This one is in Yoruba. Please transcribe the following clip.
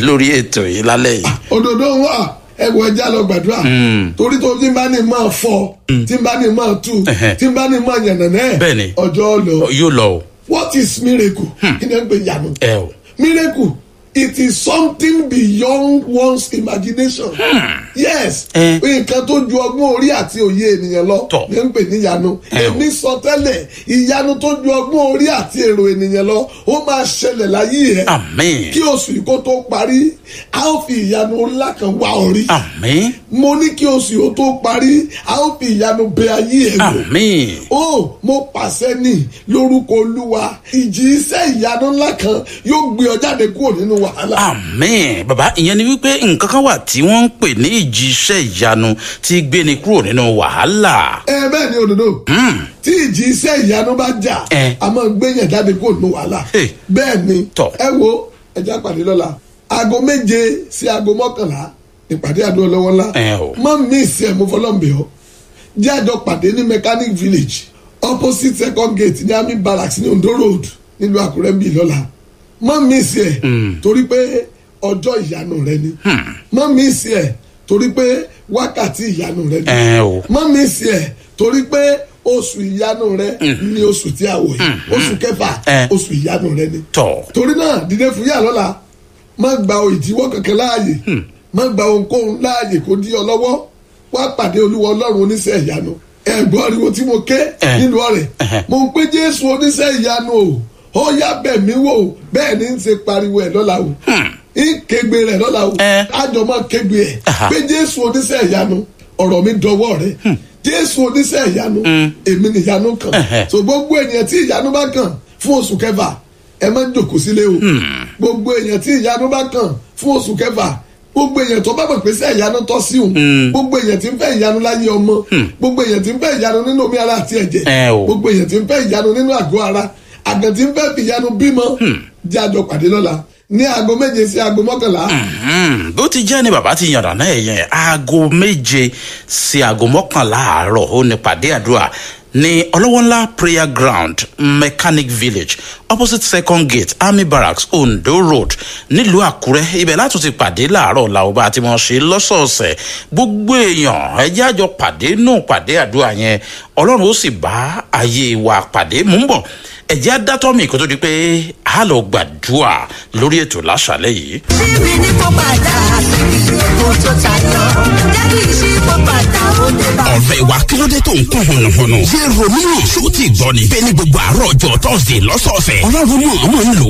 lórí ètò yìí lálẹ́ yìí. òdòdó wà ẹwọ ẹja lọ gbàdúrà torí tó tí n bá ní máa fọ tí n bá ní máa tú Ẹhẹ́. tí n bá ní máa yànnànẹ Bẹ́ẹ̀ni. ọjọ́ lọ yóò lọ o. what is miracle kí ni ẹ ń pè yanu ẹ o. miracle it is something beyond one's imagination yes Eh. nǹkan tó ju ọgbọ́n orí àti òye ènìyàn lọ Tọ́. ní ń pè ní ìyanu Eh o. èmi sọ tẹ́lẹ̀ ìyanu tó ju ọgbọ́n orí àti èrò ènìyàn lọ ó máa ṣẹlẹ̀ láyé ẹ̀ àmín. kí oṣù yìí kó tó parí a ó fi ìyanu ńlá kan wá orí àmín. mo ní kí oṣù yìí ó tó parí a ó fi ìyanu bẹ ayé ẹ̀ wò àmín. ó mo pàṣẹ ní lórúkọ olúwa ìjì iṣẹ́ ìyanu ńlá kan yóò gbé ọ jáde kúrò nínú wàhálà. àmín. bàbá ìyẹn ni wípé nǹkan kan wà tí wọ́n ń pè ní ìjì iṣẹ́ ìyanu tí gbéni kúrò nínú wàhálà. ẹ bẹ́ẹ̀ ni òdòdó tí ìjì iṣẹ́ ìyanu bá jà Eh. a máa gbé yẹn jáde kúrò nínú wàhálà. Hey. bẹ́ẹ̀ ni Tọ́. ẹ wo ẹja pàdé lọ́la aago méje sí aago mọ́kànlá ìpàdé àdúrà lọ́wọ́ ńlá Eh o. má mísì ẹ̀ mo fọlọ́ǹbẹ̀ ọ́ jẹ́ àjọ pàdé ní mechanic village opposite second gate ní army barracks ní ondo road nílùú àkúrẹ́ ń bì lọ́la má mísì ẹ̀ torí pé ọjọ́ ìyanu rẹ ni má mísì ẹ̀ torí pé wákàtí ìyanu rẹ ni ẹ o. má mísì ẹ̀ torí pé oṣù ìyanu rẹ ni oṣù tí a wọ̀ yìí oṣù kẹfà Eh. oṣù ìyanu rẹ ni tọ̀. torí náà dìde fún yà lọ́la má gba ìdíwọ́ kankan láàyè má gba ohunkóhun láàyè kó dí ọ lọ́wọ́ wá pàdé olúwa ọlọ́run oníṣẹ́ ìyanu ẹ̀gbọ́n ariwo tí mo ké Eh. nínú ọ̀rẹ́ Eh. mo ń pé jésù oníṣẹ́ ìyanu o ó yá bẹ̀ mí wò bẹ́ẹ̀ ni ń ṣe pariwo ẹ̀ lọ́la o ń kégbe rẹ̀ lọ́la o Eh. àjọ máa kégbe ẹ̀ Aha. pé jésù oníṣẹ́ ìyanu ọ̀rọ̀ mi dọwọ́ rẹ̀ jésù oníṣẹ́ ìyanu èmi nìyanu kan Ẹhẹ́. so gbogbo ènìyàn tí ìyanu bá kàn fún oṣù kẹfà ẹ má jòkó sílé o gbogbo èèyàn tí ìyanu bá kàn fún oṣù kẹfà gbogbo èèyàn tó bá mọ̀ pé sẹ́ ìyanu tọ́ sí òun gbogbo èèyàn tí ń fẹ́ ìyanu láyé ọmọ gbogbo èèyàn tí ń fẹ́ ìyanu nínú omi ara àti ẹ̀jẹ̀ Ẹ o. gbogbo èèyàn tí ń fẹ́ ìyanu nínú àgọ́ ara àgàn tí ń fẹ́ fi ìyanu bímọ jẹ́ àjọ pàdé lọ́la ní aago méje sí aago mọ́kànlá Hmm, bó ti jẹ́ ni bàbá ti yànnà náà yẹn aago méje sí aago mọ́kànlá àárọ̀ ó ní pàdé àdúrà ní ọlọ́wọ́nlá prayer ground mechanic village opposite second gate army barracks ondo road nílùú àkúrẹ́ ibẹ̀ láti ti pàdé láàárọ̀ làwọn àti wọn ṣe lọ́sọ̀ọ̀sẹ̀ gbogbo èèyàn ẹjẹ́ àjọ pàdé náà pàdé àdúrà yẹn ọlọ́run ó sì bá ayé wa pàdé mú ń bọ̀ ẹ̀jẹ̀ adátọ́mì kó tó di pé a lọ gbàdúrà lórí ètò láṣàlẹ̀ yìí. síbi ní kó padà síbi ètò tó tayọ jẹ́ kí n ṣí kó padà ó dé bá. ọ̀rẹ́ wa kí ló dé tó ń kún hùnùhùnù. yé romeo ṣó ti gbọ́ ni. bẹ́ẹ̀ ni gbogbo àárọ̀ ọjọ́ tọ́sídẹ̀ẹ́ lọ́sọ̀ọ̀sẹ̀. ọlọ́run mọ̀ ọmọ ń lò